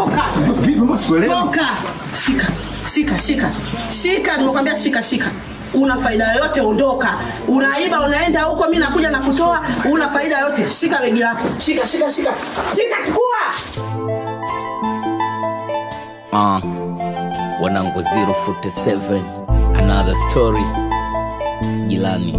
toka Vipi maswelewi? toka shika shika shika shika nimekwambia shika shika una faida yoyote ondoka unaiba unaenda huko mi nakuja na kutoa una faida yoyote shika begi lako shika shika shika shika chukua Uh, wanangu 047 another story jilani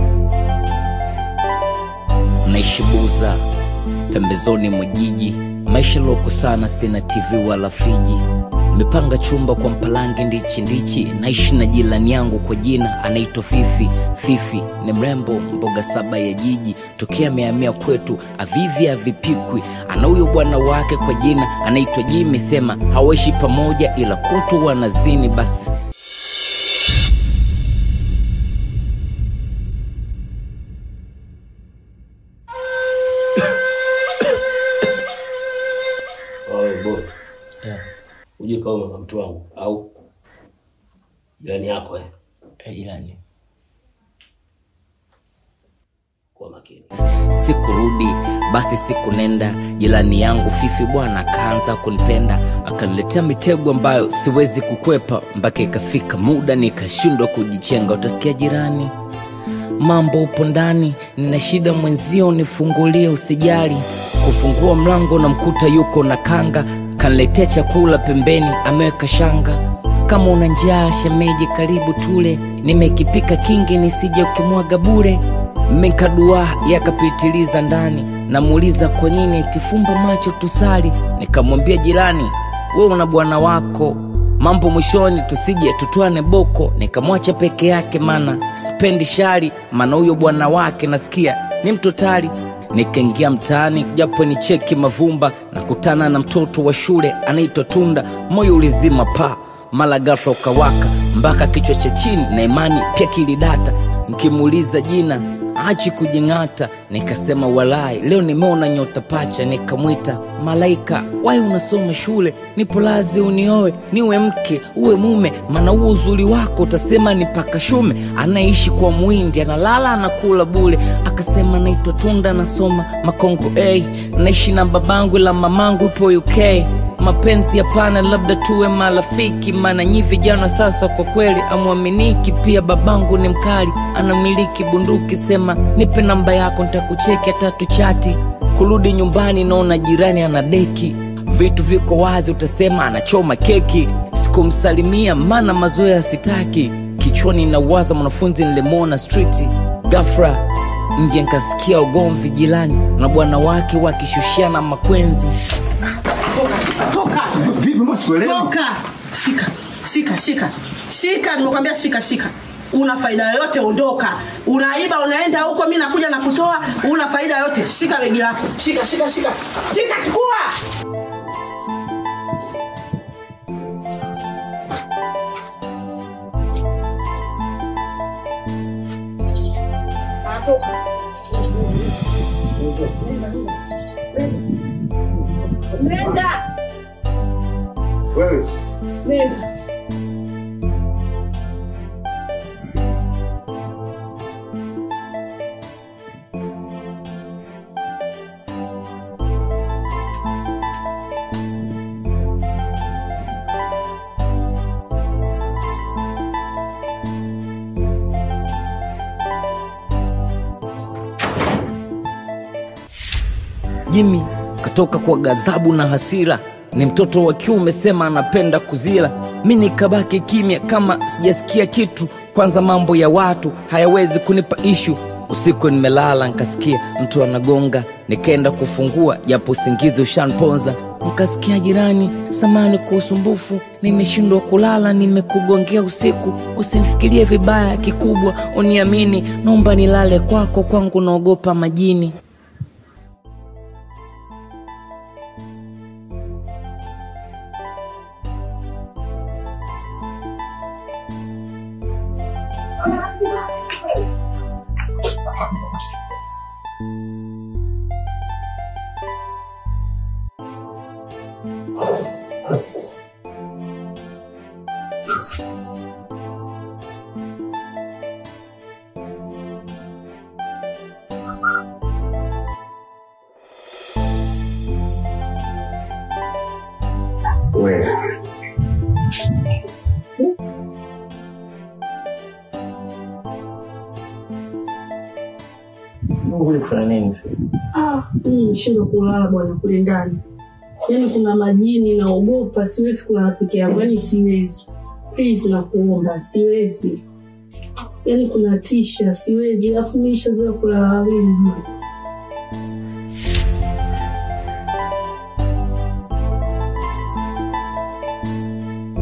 naishi buza pembezoni mwa jiji maisha loko sana sina tv wala friji mepanga chumba kwa mpalange ndichi ndichi naishi na jirani yangu kwa jina anaitwa fifi fifi ni mrembo mboga saba ya jiji tokea amehamia kwetu avivi avipikwi ana huyo bwana wake kwa jina anaitwa jimi sema hawaishi pamoja ila kutu wanazini basi Oe boy. Uje kaoma na mtu wangu au jirani yako eh? jirani Kwa makini. sikurudi basi siku nenda jirani yangu fifi bwana akaanza kunipenda akaniletea mitego ambayo siwezi kukwepa mpaka ikafika muda nikashindwa kujichenga utasikia jirani mambo upo ndani nina shida mwenzio nifungulie usijali kufungua mlango na mkuta yuko na kanga kaniletea chakula pembeni ameweka shanga kama una njaa shemeji karibu tule nimekipika kingi nisije ukimwaga bure mekadua yakapitiliza ndani namuuliza kwa nini itifumba macho tusali nikamwambia jirani we una bwana wako mambo mwishoni tusije tutwane boko nikamwacha peke yake mana spendi shari maana huyo bwana wake nasikia ni mtotali nikaingia mtaani japo ni cheki mavumba na kutana na mtoto wa shule anaitwa tunda moyo ulizima pa mala ghafla ukawaka mpaka kichwa cha chini na imani pia kilidata mkimuuliza jina achi kujing'ata nikasema walai leo nimeona nyota pacha nikamwita malaika wai unasoma shule nipo lazi unioe niwe mke uwe mume maana huo uzuri wako utasema ni paka shume anaishi kwa mwindi analala anakula bule akasema naitwa tunda nasoma makongo a naishi na babangu la mamangu ipo uk mapenzi hapana labda tuwe marafiki maana nyi vijana sasa kwa kweli amwaminiki pia babangu ni mkali anamiliki bunduki sema nipe namba yako ntakucheki atatu chati kurudi nyumbani naona jirani ana deki vitu viko wazi utasema anachoma keki sikumsalimia maana mazoea sitaki kichwani nawaza mwanafunzi nilimwona striti gafra nje nkasikia ugomvi jirani na bwana wake wakishushiana makwenzi toka Vipi maswelewi? toka shika shika shika shika nimekwambia shika shika una faida yoyote ondoka unaiba unaenda huko mi nakuja na kutoa una faida yoyote shika begi lako shika shika shika shika chukua Nenda. Wewe Nenda. jimi katoka kwa ghadhabu na hasira ni mtoto wa kiume sema anapenda kuzila mi nikabaki kimya kama sijasikia kitu kwanza mambo ya watu hayawezi kunipa ishu usiku nimelala nkasikia mtu anagonga nikaenda kufungua japo usingizi ushanponza nkasikia jirani samani kwa usumbufu nimeshindwa kulala nimekugongea usiku usimfikirie vibaya kikubwa uniamini naomba nilale kwako kwangu naogopa majini Wewe. Sasa kuja kufanya nini sasa? Ah, mimi nishindwa kulala bwana kule ndani. Yaani kuna majini naogopa, siwezi kulala peke yangu, yaani siwezi. Please nakuomba, siwezi. Yaani kuna tisha, siwezi. Alafu mimi nishazoea kulala wawili.